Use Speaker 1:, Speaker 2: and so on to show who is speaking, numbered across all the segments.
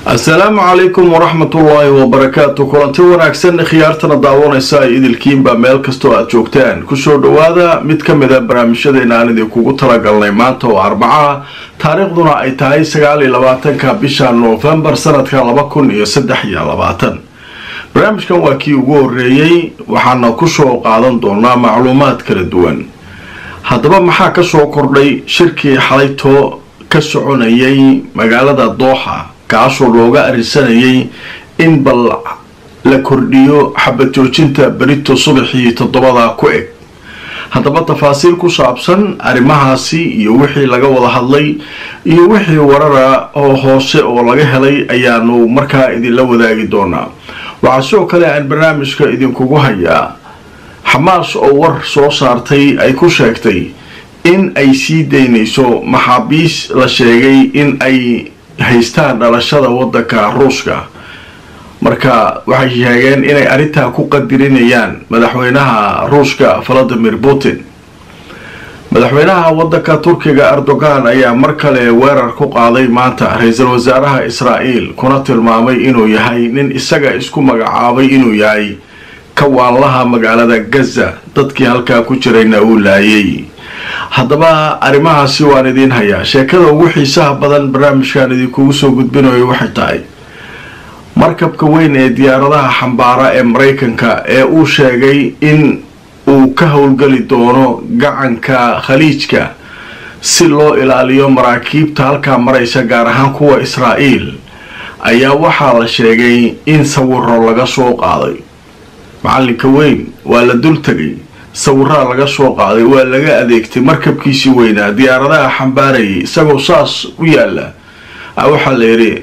Speaker 1: asalaamu calaykum waraxmatullaahi wabarakaatu kulanti wanaagsan khiyaartana daawanaysa ay idilkiinba meel kastoo aad joogtaan kusoo dhowaada mid ka mid a barnaamijyadeena aan idinkugu talagalnay maanta oo arbaca taariikhduna ay tahay sagaal iyo labaatanka bisha noofembar sanadka laba kun iyo saddex iyo labaatan barnaamijkan waa kii ugu horeeyey waxaana kusoo qaadan doonaa macluumaad kala duwan haddaba maxaa kasoo kordhay shirkii xalaytoo ka soconayay magaalada dooxa kaasoo looga arisanayay in bal la kordhiyo xabad joojinta berito subaxii toddobada ku eg haddaba tafaasiil ku saabsan arrimahaasi iyo wixii laga wada hadlay iyo wixii warara oo hoose oo laga helay ayaanu markaa idinla wadaagi doonaa waxaa sidoo kale aan barnaamijka idinkugu hayaa xamaas oo war soo saartay ay ku sheegtay in ay sii daynayso maxaabiis la sheegay in ay haystaan dhalashada wadanka ruushka marka waxay sheegeen inay arrintaa ku qadirinayaan madaxweynaha ruushka valadimir putin madaxweynaha wadanka turkiga erdogan ayaa mar kale weerar ku qaaday maanta ra-iisul wasaaraha israa'iil kuna tilmaamay inuu yahay nin isaga isku magacaabay inuu yahay kawaanlaha magaalada gaza dadkii halkaa ku jirayna uu laayay haddaba arrimahaasi waan idiin hayaa sheekada ugu xiisaha badan barnaamijkan idinkugu soo gudbinayo waxay tahay markabka weyn ee diyaaradaha xambaara ee maraykanka ee uu sheegay in uu ka howlgeli doono gacanka khaliijka si loo ilaaliyo maraakiibta halkaa maraysa gaar ahaan kuwa israa'iil ayaa waxaa la sheegay in sawiro laga soo qaaday macalinka weyn waa la dul tegay sawiraa laga soo qaaday waa laga adeegtay markabkiisii weynaa diyaaradaha xambaarayay isagoo saas u yaala waxaa la yidhi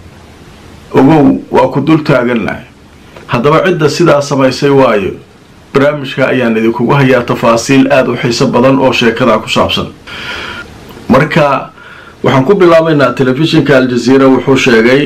Speaker 1: ogow waa ku dul taagannahay haddaba cidda sidaa samaysay waayo barnaamijka ayaan idinkugu hayaa tafaasiil aada u xiiso badan oo sheekadaa ku saabsan marka waxaan ku bilaabaynaa telefishinka aljaziira wuxuu sheegay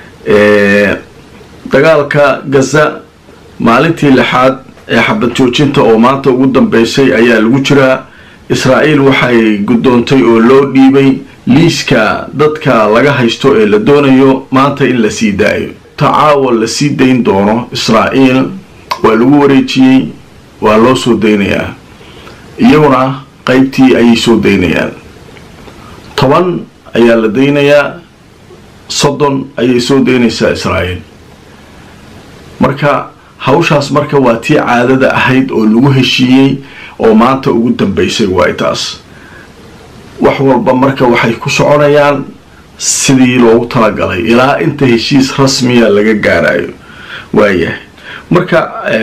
Speaker 1: dagaalka gaza maalintii lixaad ee xabad joojinta oo maanta ugu dambeysay ayaa lagu jiraa israa'iil waxay guddoontay oo loo dhiibay liiska dadka laga haysto ee la doonayo maanta in la sii daayo tacaawa la sii dayn doono israa'iil waa lagu wareejiyey waa loo soo daynayaa iyaguna qeybtii ayay soo daynayaan toban ayaa la daynayaa soddon ayay soo daynaysaa israa'iil marka hawshaas marka waa tii caadada ahayd oo lagu heshiiyey oo maanta ugu dambeysay waay taas wax walba marka waxay ku soconayaan sidii loogu talagalay ilaa inta heshiis rasmiya laga gaarayo waayahay marka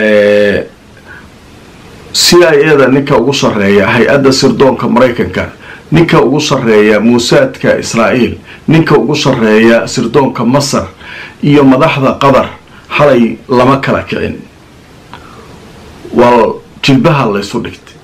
Speaker 1: c i a da ninka ugu sarreeya hay-adda sirdoonka maraykanka ninka ugu sarreeya muusaadka israa'iil ninka ugu sarreeya sirdoonka masar iyo madaxda qatar xalay lama kala kicin waa jilbaha laysu dhigtay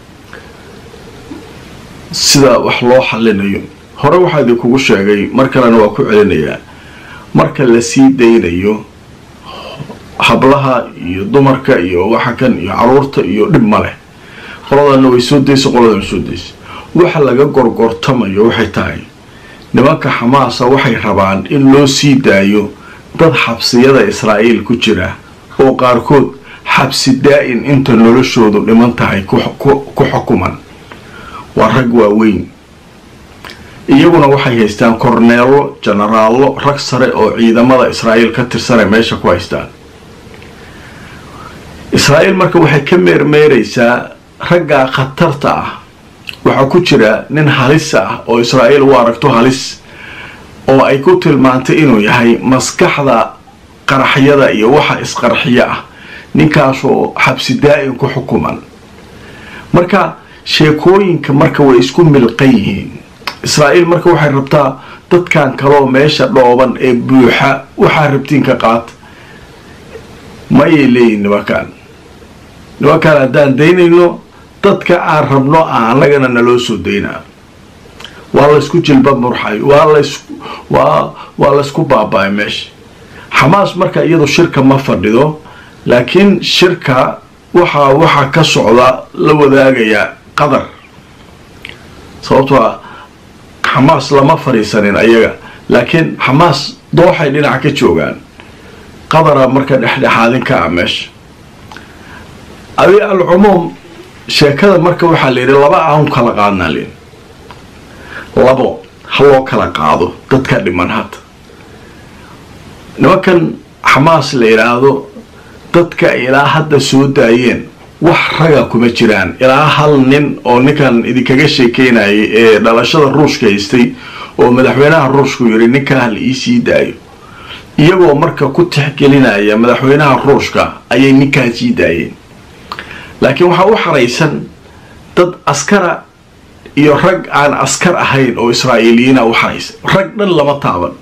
Speaker 1: sida wax loo xalinayo hore waxaa idinkugu sheegay mar kalena waa ku celinayaa marka la sii daynayo hablaha iyo dumarka iyo waxakan iyo caruurta iyo dhib ma leh qoladana way soo daysa qoladana soo daysa waxa laga gorgortamayo waxay tahay nimanka xamaasa waxay rabaan in loo sii daayo dad xabsiyada israa'iil ku jira oo qaarkood xabsi daa-in inta noloshoodu dhiman tahay ku xukuman waa rag waaweyn iyaguna waxay haystaan korneelo jenaraallo rag sare oo ciidamada israa'iil ka tirsane meesha ku haystaan israa'iil marka waxay ka meermeeraysaa raggaa khatarta ah waxaa ku jira nin halis ah oo israa'iil u aragto halis oo ay ku tilmaantay inuu yahay maskaxda qaraxyada iyo waxa isqarxiyo ah ninkaasoo xabsi daa-in ku xukuman marka sheekooyinka marka way isku milqan yihiin israa'iil marka waxay rabtaa dadkan kaloo meesha dhooban ee buuxa waxaa rabtiin ka qaata mayay leeyihin nimankaan nimankaan haddaan daynayno dadka aan rabno ah annagana naloo soo daynaa waa laysku jilba murxay waa lays waa waa laysku baaba-ay meesha xamaas marka iyadu shirka ma fadhido laakiin shirka waxaa waxaa ka socda la wadaagayaa qadar sababtoo a xamaas lama fadhiisanin ayaga laakiin xamaas dooxay dhinac ka joogaan qadara marka dhexdhexaadin ka ah meesha adi alcumuum sheekada marka waxaa la yidhi laba aan kala qaadnaa len labo ha loo kala qaado dadka dhiman hadda nimankan xamaas la yidhaahdo dadka ilaa hadda soo daayeen wax raga kuma jiraan ilaa hal nin oo ninkan idinkaga sheekeynayay ee dhalashada ruushka haystay oo madaxweynaha ruushku yidhi ninkaa la iisii daayo iyagoo marka ku tixgelinaya madaxweynaha ruushka ayay ninkaa sii daayeen laakiin waxaa u xaraysan dad askara iyo rag aan askar ahayn oo israa'iiliyiina u xaraysan rag dhan lama taaban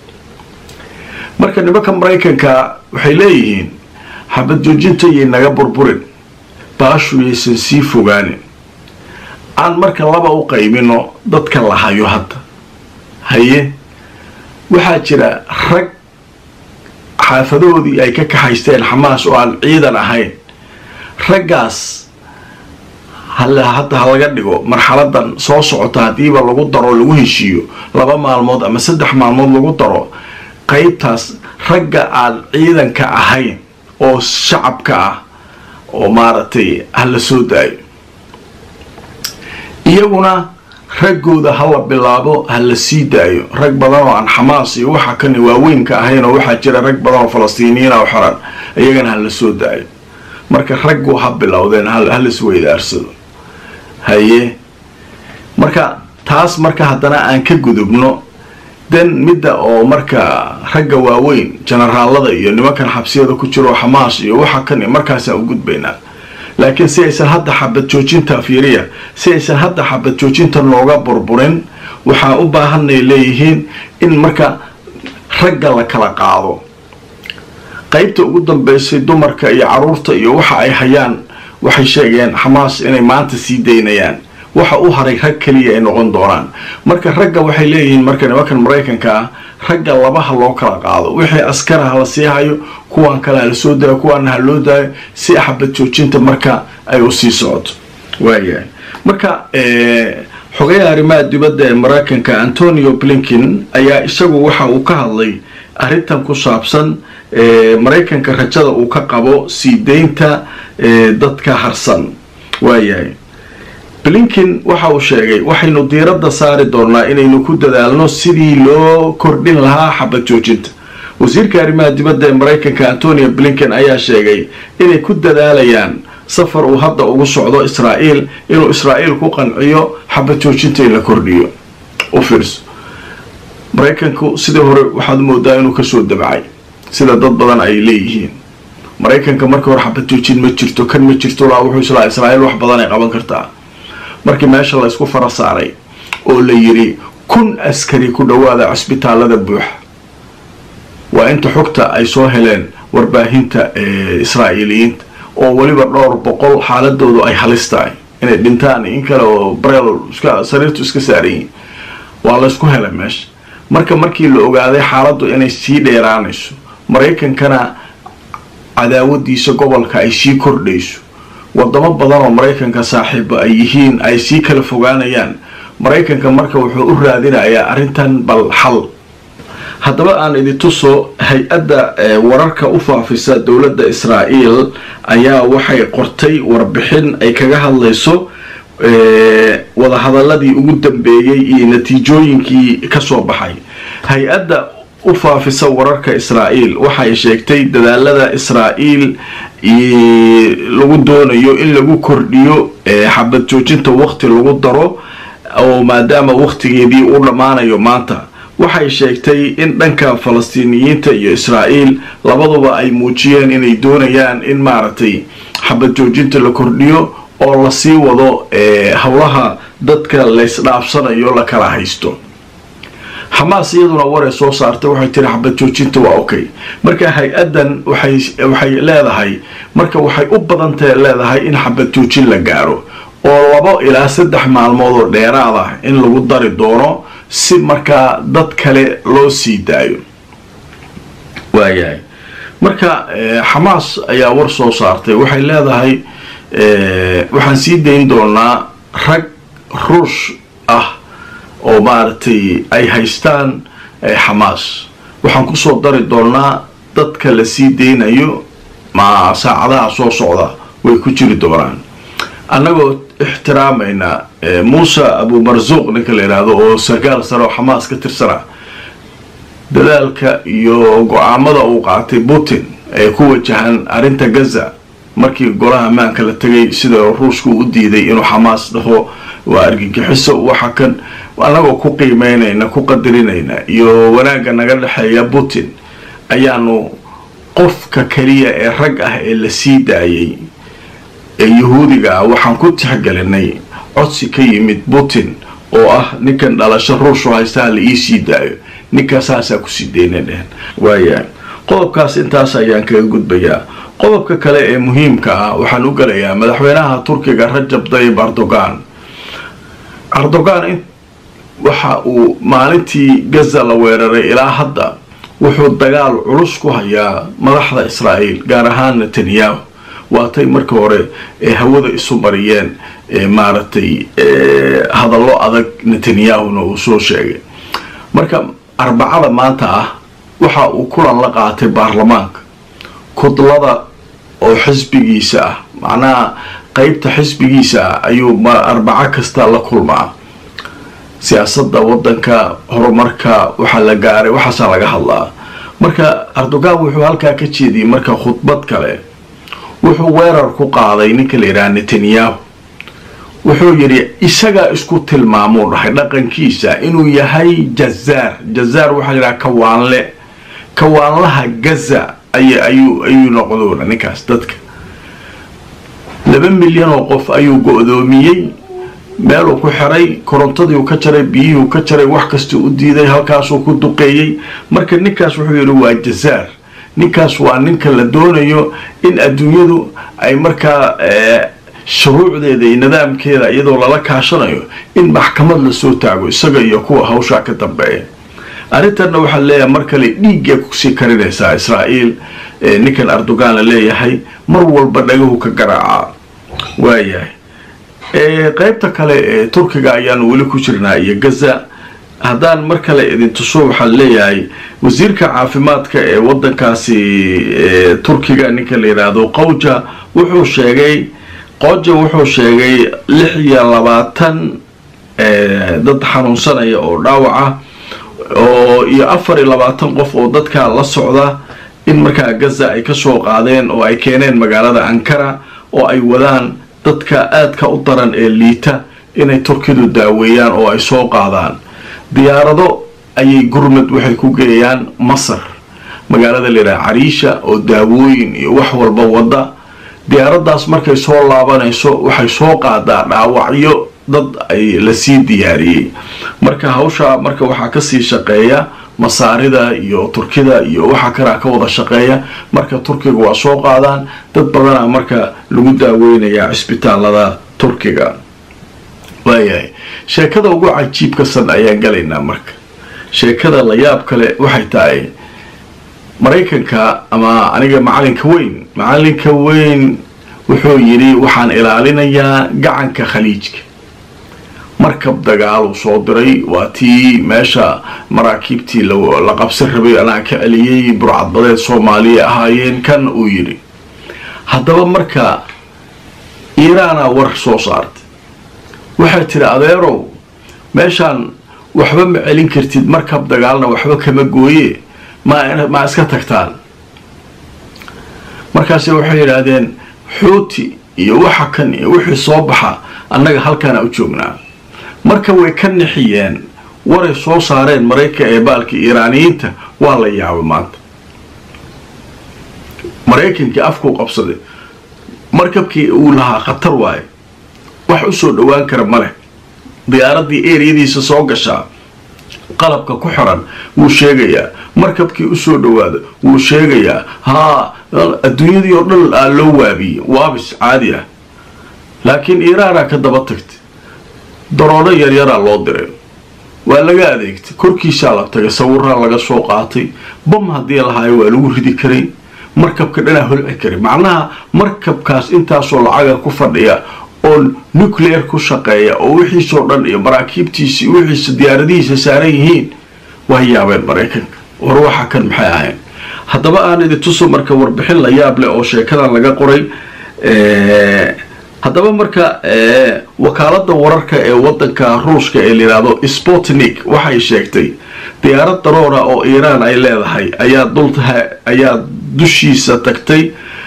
Speaker 1: marka nimanka maraykanka waxay leeyihiin xabad joojinta yay naga burburin baashu yaysan sii fogaanin aan marka laba u qaybino dadka la hayo hadda haye waxaa jira rag xaafadahoodii ay ka kaxaysteen xamaas oo aan ciidan ahayn raggaas hal hadda ha laga dhigo marxaladan soo socota haddiiba lagu daro lagu heshiiyo laba maalmood ama saddex maalmood lagu daro qaybtaas ragga aan ciidanka ahayn oo shacabka ah oo maaragtay ha la soo daayo iyaguna raggooda ha la bilaabo ha la sii daayo rag badan oo aan xamaas iyo waxa kani waaweynka ahayn oo waxaa jira rag badan oo falastiiniyiin oo xiran iyagana ha la soo daayo marka raggu ha bilowdeen halas weydaarsado haye marka taas marka haddana aan ka gudubno den midda oo marka ragga waaweyn jenaraalada iyo nimankan xabsiyada ku jiro xamaas iyo waxa kan markaasaan u gudbaynaa laakiin si aysan hadda xabad joojinta fiiriya si aysan hadda xabad joojinta nooga burburin waxaan u baahanay leeyihiin in marka ragga la kala qaado qaybta ugu dambeysay dumarka iyo caruurta iyo waxa ay hayaan waxay sheegeen xamaas inay maanta sii daynayaan waxa u haray rag keliya ay noqon doonaan marka ragga waxay leeyihiin marka nimankan maraykanka ah ragga labaha loo kala qaado wixii askaraha la sii hayo kuwan kale hala soo daayo kuwaana ha loo daayo si xabad joojinta marka ay u sii socoto waayahay marka xogayaha arrimaha dibadda ee maraykanka antonio blinkin ayaa isagu waxa uu ka hadlay arrintan ku saabsan maraykanka rajada uu ka qabo sii daynta dadka harsan waayahay blinkin waxa uu sheegay waxaynu diiradda saari doonaa inaynu ku dadaalno sidii loo kordhin lahaa xabad joojinta wasiirka arrimaha dibadda ee maraykanka antonio blinken ayaa sheegay inay ku dadaalayaan safar uu hadda ugu socdo israa'iil inuu israa'iil ku qanciyo xabad joojinta in la kordhiyo u fiirso maraykanku sidii hore waxaad moodaa inuu kasoo dabcay sida dad badan ay leeyihiin maraykanka markii hore xabad joojin ma jirto kan ma jirto laa wuxuu islaa israa'iil wax badan ay qaban kartaa markii meesha la ysku fara saaray oo la yidhi kun askari ku dhowaada cisbitaalada buuxa waa inta xogta ay soo heleen warbaahinta israa'iiliyiinta oo weliba dhowr boqol xaaladoodu ay halis tahay inay dhintaan in kale oo bareel iska sariirtu iska saaran yihiin waa laysku helay meesha marka markii la ogaaday xaaladdu inay sii dheeraanayso maraykankana cadaawadiisa gobolka ay sii kordhayso wadamo badan oo maraykanka saaxiiba ay yihiin ay sii kala fogaanayaan maraykanka marka wuxuu u raadinayaa arrintan bal xal haddaba aan idintuso hay-adda wararka u faafisa dowladda israa'iil ayaa waxay qortay warbixin ay kaga hadlayso wadahadaladii ugu dambeeyey iyo natiijooyinkii kasoo baxay hay-adda u faafisa wararka israa'iil waxay sheegtay dadaalada israa'iil lagu doonayo in lagu kordhiyo xabad joojinta waqti lagu daro oo maadaama waqtigeedii u dhammaanayo maanta waxay sheegtay in dhanka falastiiniyiinta iyo israa'iil labaduba ay muujiyeen inay doonayaan in maaragtay xabad joojinta la kordhiyo oo lasii wado howlaha dadka laysdhaafsanayo la kala haysto xamaas iyaduna waray soo saartay waxay tiri xabad joojinta waa okay marka hay-addan waxay leedahay marka waxay u badantahe leedahay in xabad joojin la gaaro oo labo ilaa saddex maalmood oo dheeraad ah in lagu dari doono si markaa dad kale loo sii daayo waayahay marka xamaas ayaa war soo saartay waxay leedahay waxaan sii dayn doonaa rag ruush ah oo maaragtay ay haystaan xamaas waxaan kusoo dari doonaa dadka la sii deynayo ma saacadaha soo socda way ku jiri doonaan annagoo ixtiraamayna muuse abumarsuuq ninka la yidhaahdo oo sarkaal sare oo xamaas ka tirsana dadaalka iyo go-aamada uu qaatay putin ee ku wajahan arrinta gaza markii golaha ammaanka la tegay sida ruushka u diiday inuu xamaas dhaho waa argagixiso waxa kan annagoo ku qiimeynayna ku qadarinayna iyo wanaagga naga dhexeeya putin ayaanu qofka keliya ee rag ah ee la sii daayay ee yahuudiga ah waxaan ku tixgelinay codsi ka yimid putin oo ah ninkan dhalasho ruushu haystaa la ii sii daayo ninkaasaasaa kusii deyna dhehen waayahay qodobkaas intaas ayaan kaga gudbayaa qodobka kale ee muhiimka ah waxaan u galayaa madaxweynaha turkiga rajab dayib erdogan erdogan waxa uu maalintii gaza la weeraray ilaa hadda wuxuu dagaal culus ku hayaa madaxda israa'iil gaar ahaan netanyahu waatay marka hore ee hawada isu mariyeen maaragtay hadallo adag netanyahuna uu soo sheegay marka arbacada maanta ah waxa uu kulan la qaatay baarlamaanka kudlada oo xisbigiisa ah macnaha qeybta xisbigiisa ah ayuu arbaco kasta la kulmaa siyaasadda waddanka horumarka waxaa la gaaray waxaasaa laga hadlaa marka erdogan wuxuu halkaa ka jeediyey marka khudbad kale wuxuu weerar ku qaaday ninka la yidhaha netanyahu wuxuu yidhi isagaa isku tilmaamuu dhahay dhaqankiisa inuu yahay jazaar jazaar waxaa la yidhaha kawaanle kawaanlaha gaza ay ayuu ayuu noqdoona ninkaas dadka laba milyan oo qof ayuu go-doomiyey meeluu ku xiray korontadiiu ka jaray biyihuu ka jaray wax kasta u diiday halkaasuu ku duqeeyey marka ninkaas wuxuu yidhi waa jazaar ninkaas waa ninka la doonayo in adduunyadu ay markaa shuruucdeeda iyo nidaamkeeda iyadoo lala kaashanayo in maxkamad lasoo taago isaga iyo kuwa hawshaa ka dambeeya arrintanna waxaa leeyahay mar kale dhiiggay kusii karinaysaa israa'iil ninkan erdogan la leeyahay mar walba dhagahu ka garaacaa waayahay qeybta kale ee turkiga ayaanu weli ku jirnaa iyo gaza haddaan mar kale idin tuso waxaa leeyahay wasiirka caafimaadka ee wadankaasi turkiga ninka la yidhaahdo qowja wuxuu sheegay qoja wuxuu sheegay lix iyo labaatan dad xanuunsanaya oo dhaawaca oo iyo afar iyo labaatan qof oo dadkaa la socda in markaa gaza ay kasoo qaadeen oo ay keeneen magaalada ankara oo ay wadaan dadka aadka u daran ee liita inay turkidu daaweeyaan oo ay soo qaadaan diyaarado ayay gurmad waxay ku geeyaan masar magaalada layidhaha cariisha oo daawooyin iyo wax walba wada diyaaradaas markay soo laabanayso waxay soo qaadaa dhaawacyo dad ay lasii diyaariyey marka hawshaa marka waxaa kasii shaqeeya masaarida iyo turkida iyo waxa kalaa ka wada shaqeeya marka turkiga waa soo qaadaan dad badanaa marka lagu daaweynayaa cisbitaalada turkiga waayahay sheekada ugu cajiibkasan ayaan galaynaa marka sheekada la yaab kale waxay tahay maraykanka ama aniga macalinka weyn macalinka weyn wuxuu yidhi waxaan ilaalinayaa gacanka khaliijka markab dagaaluu soo diray waa tii meesha maraakiibtii la qabsan rabay anaa ka celiyey burcadbadeed soomaaliya ahaayeen kan uu yidhi haddaba marka iiraana war soo saartay waxay tidhi adeerow meeshaan waxba ma celin kartid markab dagaalna waxba kama gooye ma iska tagtaan markaase waxay yidhaahdeen xuuti iyo waxa kan iyo wixii soo baxa annaga halkaana u joognaa marka way ka nixiyeen waray soo saareen maraykan ee baalka iiraaniyiinta waa la yaabay maanta maraykankii afkuu qabsaday markabkii uu lahaa khatar waaye wax u soo dhowaan kara maleh diyaaradii eriyadiisa soo gashaa qalabka ku xiran wuu sheegayaa markabkii usoo dhawaada wuu sheegayaa haa adduunyadii oo dhan aa loo waabiyey waabis caadi ah laakiin iiraanaa ka daba tagtay daroono yaryaraa loo diray waa laga adeegtay korkiisaa la tagay sawiraa laga soo qaatay bam haddii lahaayo waa lagu ridi karay markabka dhanaa holci karay macnaha markabkaas intaasoo lacaga ku fadhiya oo nuclear ku shaqeeya oo wixiisoo dhan iyo maraakiibtiisa iyo wixiisa diyaaradihiisa saaran yihiin waa yaabeen maraykanka war waxa kan maxay ahayn haddaba aan idin tuso marka warbixin la yaab leh oo sheekadan laga qoray haddaba marka wakaalada wararka ee wadanka ruushka ee layidhaahdo spotnik waxay sheegtay diyaarad daroora oo iiraan ay leedahay ayaa dulta ayaa dushiisa tagtay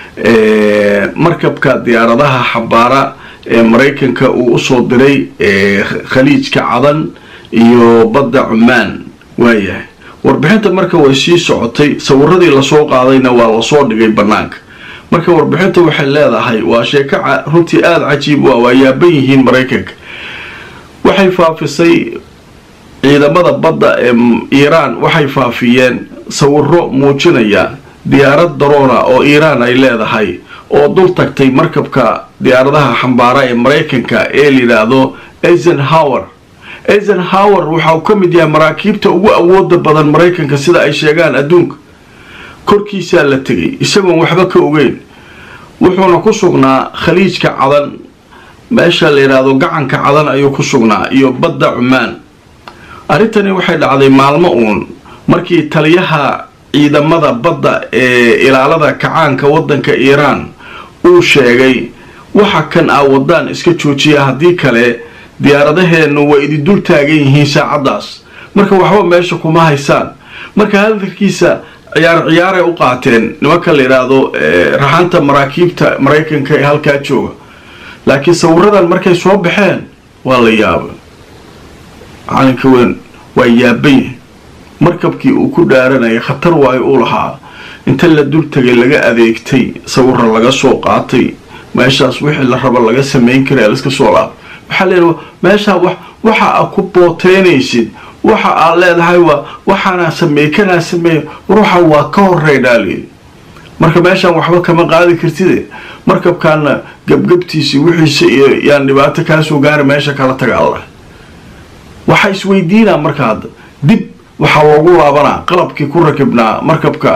Speaker 1: markabka diyaaradaha xambaara ee maraykanka uu usoo diray khaliijka cadan iyo badda cumaan waayahay warbixinta marka way sii socotay sawiradii lasoo qaadayna waa lasoo dhigay banaanka marka warbixinta waxay leedahay waa sheeko runtii aada cajiib u ah waa yaaban yihiin maraykanka waxay faafisay ciidamada badda ee iiraan waxay faafiyeen sawiro muujinaya diyaarad daroona oo iiraan ay leedahay oo dul tagtay markabka diyaaradaha xambaara ee maraykanka ee layidhaahdo eisenhower eisenhower waxa uu ka mid yahay maraakiibta ugu awooda badan maraykanka sida ay sheegaan adduunka korkiisaa la tegay isagoon waxba ka ogeyn wuxuuna ku sugnaa khaliijka cadan meesha la yidhaahdo gacanka cadan ayuu ku sugnaa iyo badda cumaan arrintani waxay dhacday maalmo uun markii taliyaha ciidamada badda ee ilaalada kacaanka waddanka iiraan uu sheegay waxa kan aa wadaan iska joojiya haddii kale diyaaradaheennu way idin dul taagan yihiin saacaddaas marka waxba meesha kuma haysaan marka hadalkiisa ciyaar ciyaaray u qaateen nimanka la yidhaahdo raxanta maraakiibta maraykanka ee halkaa jooga laakiin sawiradan markay soo baxeen waa la yaabay calinka weyn waa yaaban yahay markabkii uu ku dhaaranayay khatar waayo u lahaa inta la dul tegay laga adeegtay sawira laga soo qaatay meeshaas wixii la raba laga samayn kara laiska soo laab waxaa leedaha meeshaa wax waxa aad ku booteynaysid waxa aad leedahay waa waxaanaa sameey kanaa sameey ruuxa waa ka horeydhaa leedi marka meeshaan waxba kama qaadi kartide markabkaana gabgabtiisii wixiisa iyo yaan dhibaato kaasoo gaari meesha kala taga allah waxaa isweydiinaa marka hadda dib waxaa loogu laabanaa qalabkii ku rakibnaa markabka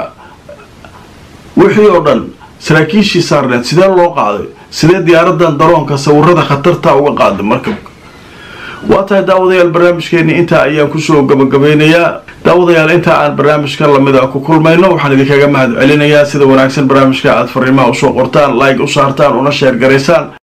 Speaker 1: wixii oo dhan saraakiishii saarneed sidee loo qaaday sidee diyaaradan daroonka sawirada khatarta uga qaaday markabka waa tahay daawadayaal barnaamijkeeni intaa ayaan kusoo gabagabeynayaa daawadayaal intaa aan barnaamijka lamida ku kulmayno waxaan idinkaga mahad celinayaa sida wanaagsan barnaamijka aad fariimaha usoo qortaan like u saartaan una sheer garaysaan